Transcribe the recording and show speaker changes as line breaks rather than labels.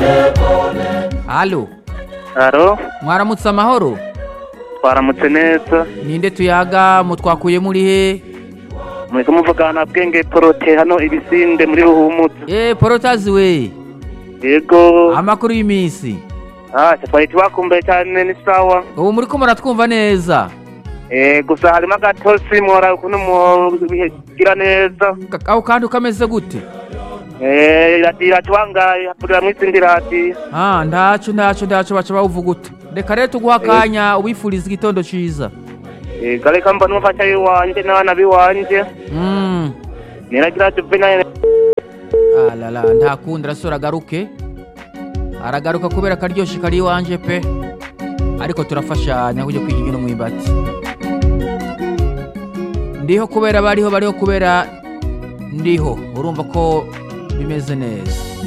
halo
Aro,
mwaramutse amahoro
twaramutse neza.
ninde tuyaga mutwakuye muri he
Muriko muvugana bwenge porote hano ibisinde muri Ruhumutse.
eh porotazi we
Yego.
amakuru y'iminsi
Ah, twari tubakumbuye cyane ni sawa.
ubu muriko muratwumva neza
Eh, gusa harimo agatosi mwora ukuntu mubigira neza.
Ka- aho kandi ukameze gute
Eh, radira twangaye hapurira mwizindi radiyo.
ah ndaco ndaco ndaco baca bawuvuga ute reka rero tuguha akanya ubifuriza igitondo ciza
Eh, gareka mbona umufasha w'iwanje n'abana b'iwanje.
mm.
Niragira juvenile.
alala ntakundi arasura agaruke aragaruka kubera akaryoshye kari iwanje pe ariko turafashanya kujya kwiga ingino mwimbati ndiho kubera bariho bariho kubera ndiho urumva ko bimeze neza